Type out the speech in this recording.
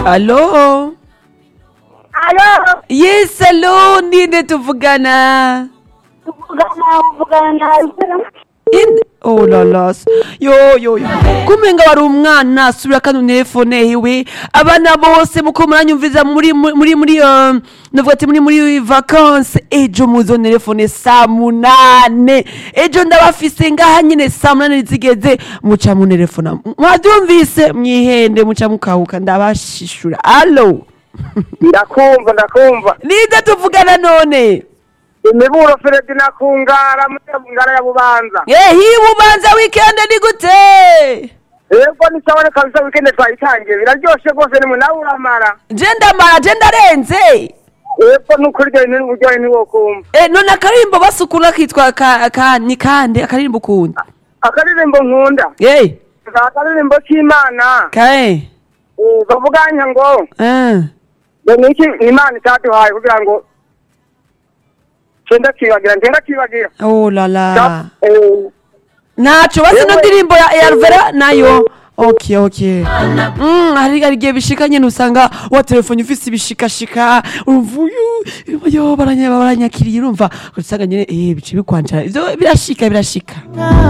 Alo? Alo, Yes, alo, ninde tuvugana? tuvugana uvugana na In Oh la la. Yo yo yo. Kumenga wari umwana subira kandi unefone hiwe. Abana bose muko muranyumviza muri muri muri um, navuga ati muri muri vacances ejo muzonelefone saa munane. Ejo ndabafise ngaha nyine saa munane zigeze muca munelefona. Mwabyumvise mwihende muca mukahuka ndabashishura. Allo. ndakumva ndakumva Ninde tuvugana none? imiburo feredi na kungara ngara ya bubanza Eh, hii bubanza weekend ni gute? yego nisabone kabisa wikende twayitangiye biraryoshe rwose nimwe nawe uramara Je ndamara je ndarenze. yego nukuri ryo ni uburyohe ntiwokumva Eh, none akaririmbo basukura kitwa ka, ka ni kande akaririmbo ukunda. akaririmbo nkunda Eh, akaririmbo k'imana kae. eh, bavuganya ngo Eh. ngo niki imana itaduhaye kugira ngo cenda kibagira ngenda kibagira Oh la la. Eh, Nacho basi no Yewe. ndirimbo ya, ya Alvera nayo. Okay, okay. Mm, hari hari gihe bishika nyene usanga wa telefone ufise ibishikashika urumva uyu yo baranya baranyakiriye urumva usanga nyene eh bice bikwancara ivyo birashika birashika